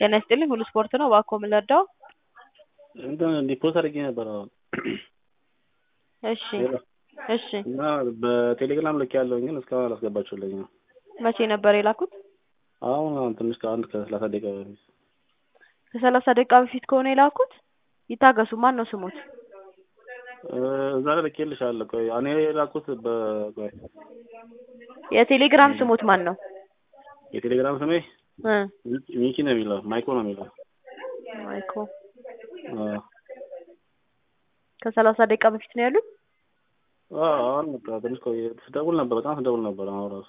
ጤና ይስጥልኝ ሁሉ ስፖርት ነው እባክዎ ምን ልርዳዎ? እንትን ዲፖዚት አድርጌ ነበር አሁን እሺ እሺ እና በቴሌግራም ልኬያለሁኝ ግን እስካሁን አላስገባችሁልኝም። መቼ ነበር የላኩት? አሁን አሁን ትንሽ ከአንድ ከሰላሳ ደቂቃ በፊት ከሰላሳ ደቂቃ በፊት ከሆነ የላኩት ይታገሱ ማን ነው ስሞት? እዛ ላይ ልኬልሻለሁ። ቆይ እኔ የላኩት በቆይ የቴሌግራም ስሞት ማን ነው? የቴሌግራም ስሜ እ ሚኪ ነው የሚለው ማይኮ ነው የሚለው ማይኮ አዎ ከሰላሳ ደቂቃ በፊት ነው ያሉት? አዎ አሁን በቃ ትንሽ ቆይ ስደውል ነበር በጣም ስደውል ነበር አሁን ራሱ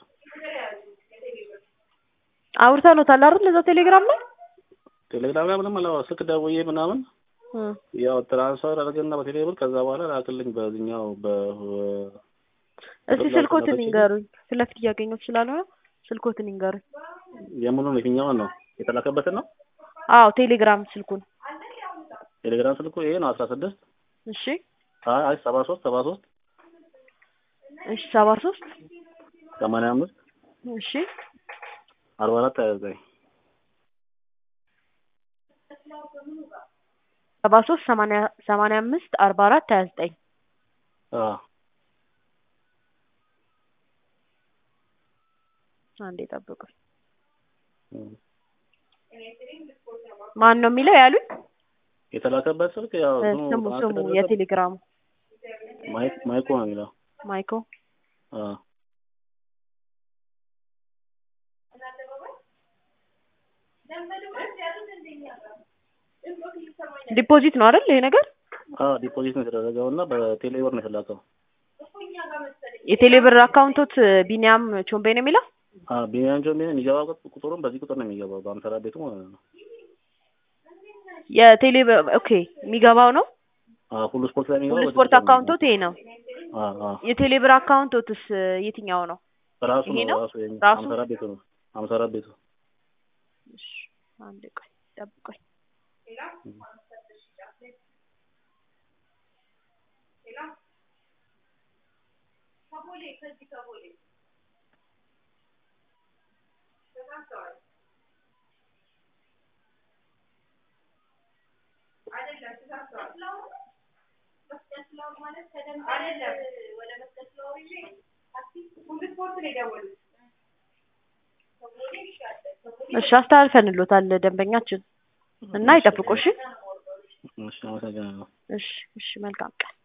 አውርተኖታል አይደል እዛ ቴሌግራም ላይ? ቴሌግራም ላይ ምንም አላወራም። ስልክ ደውዬ ምናምን እ ያው ትራንስፈር አድርገና በቴሌ ብር ከዛ በኋላ ላክልኝ በዚህኛው በ እስቲ ስልኮትን ይንገሩኝ። ፊት ለፊት እያገኘሁት ስላልሆነ ስልኮትን ይንገሩኝ። የምኑን የትኛውን ነው የተላከበትን ነው? አዎ ቴሌግራም ስልኩን። ቴሌግራም ስልኩ ይሄ ነው አስራ ስድስት እሺ አይ አይ ሰባ ሶስት ሰባ ሶስት እሺ ሰባ ሶስት ሰማንያ አምስት እሺ አርባ አራት ሀያ ዘጠኝ ሰባ ሶስት ሰማንያ ሰማንያ አምስት አርባ አራት ሀያ ዘጠኝ አዎ አንዴ ጠብቁኝ። ማን ነው የሚለው ያሉኝ? የተላከበት ስልክ ያው እ እንትኑ ስሙ ባንክ ስሙ ደረሰ የቴሌግራሙ ማይክ ማይኮ ነው የሚለው ማይኮ አዎ ዲፖዚት ነው አይደል ይሄ ነገር? አዎ ዲፖዚት ነው የተደረገው እና በቴሌ ብር ነው የተላከው። የቴሌ ብር አካውንቶት ቢኒያም ቾምቤ ነው የሚለው? አዎ ቢኒያም ጆሜ የሚገባው ቁጥሩም በዚህ ቁጥር ነው የሚገባው በአምሳ አራት ቤቱ ማለት ነው። የቴሌ ብር ኦኬ የሚገባው ነው? አዎ ሁሉ ስፖርት ላይ የሚገባው ሁሉ በዚህ ስፖርት ቁጥር ነው አካውንቶት ይሄ ነው። የሚገባው። አዎ አዎ የቴሌ ብር አካውንቶትስ የትኛው ነው? ራሱ ይሄ ነው ነው? ራሱ የኛ ራሱ? አምሳ አራት ቤቱ ነው አምሳ አራት ቤቱ እሺ አንዴ ቆይ ጠብቆኝ እሺ አስተላልፈንሎታል ደንበኛችን እና ይጠብቁ እሺ እሺ አመሰግናለሁ። እሺ እሺ መልካም ቀን